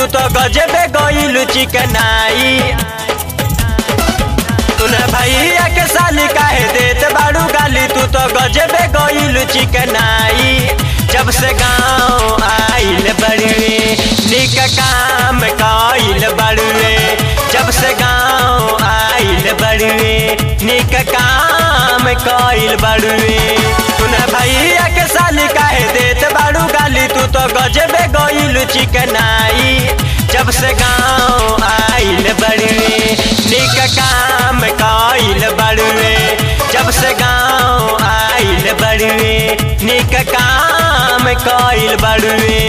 तो गजबे गइल चिकनाई तूने भैया के साली काहे देत बाड़ू गाली तू तो गजबे गइल चिकनाई जब से गाँव आइल बड़ुए निक काम कइल बड़ुए जब से गाँव आइल बड़ुए निक काम कइल बड़ुए तूने भैया के साली काहे देत बाड़ू गाली तू तो गजबे गइल चिकनाई जब से गाँव आइल बड़ुए निक काम कइल बड़ुए जब से गाँव आइल बड़ुए निक काम कइल बड़ुए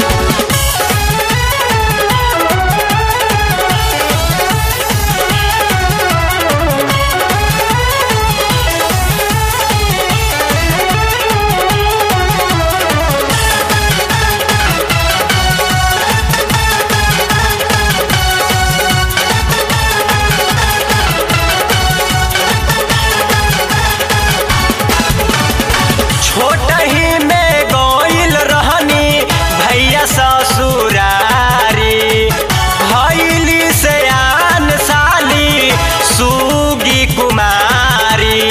छोट ही में गोइल रहनी भैया ससुरारी भैली से आन साली सुगी कुमारी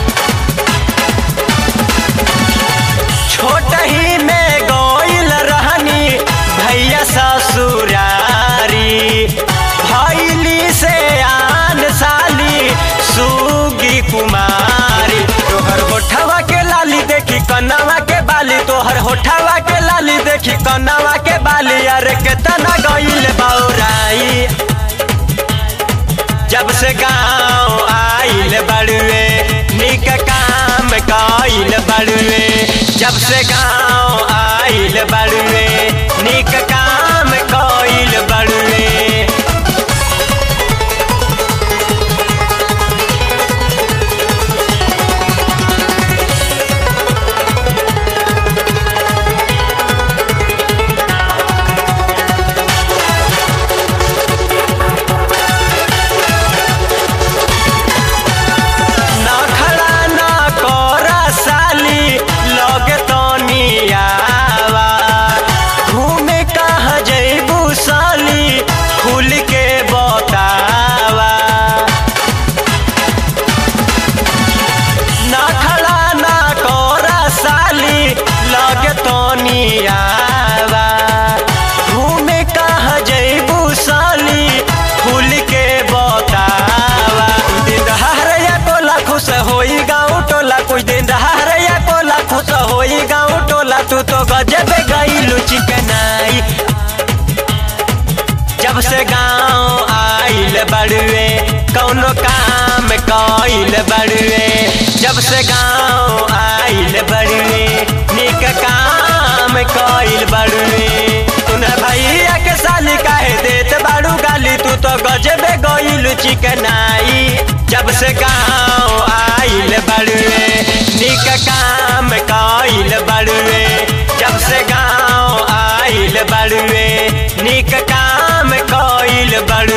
छोट ही में गोइल रहनी भैया ससुरारी भैली से आन साली सुगी कुमारी तोहर होठवा के लाली देखी कन्नवा के बाली तोहर होठवा के लाली देखी कन्नवा के बाली अरे केतना गइल बौराई जब से गाँव आइल बड़ुए निक काम कइल बड़ुए जब से गाँव आइल बड़ुए निक काम कइल बड़ुए ना खड़ा ना कोरा साली लगे तनी आवा घूमे कहाँ जैबू साली खुल के बतावा ना खड़ा ना कोरा साली लगे तनी आवा घूमे कहाँ जैबू साली खुल के बतावा दिन दहाड़िया टोला खुश होई गाँव टोला कुछ दिन दहाड़िया टोला खुश होई गाँव टोला तू तो गजब गईलू चिकनाई जब से गाँव आइल बड़ुए कौनो काम कइल बड़ुए जब से गाँव आइल बड़ुए निक काम कइल बड़ुए तूने भैया के साली काहे देत बाड़ू गाली तू तो गजबे गइल चिकनाई जब से गाँव आइल बड़ुए निक काम कइल बड़ुए जब से गाँव आइल बड़ुए निक काम कइल बड़ुए